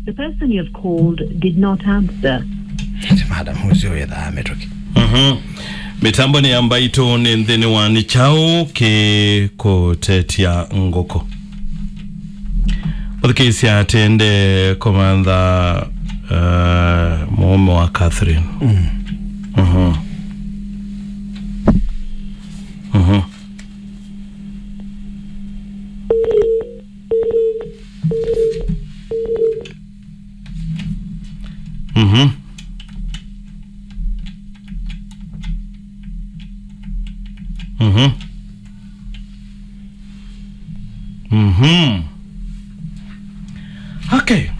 The person you have called did not answer. madam hucio wetha ametoki Mhm. mitambo ni ambaito ni nthini wa ni chao ki kutetia ngoko uthikisia atende komantha uh, muume wa Catherine Mhm. Mhm. Mhm. Mhm. Mhm. Okay.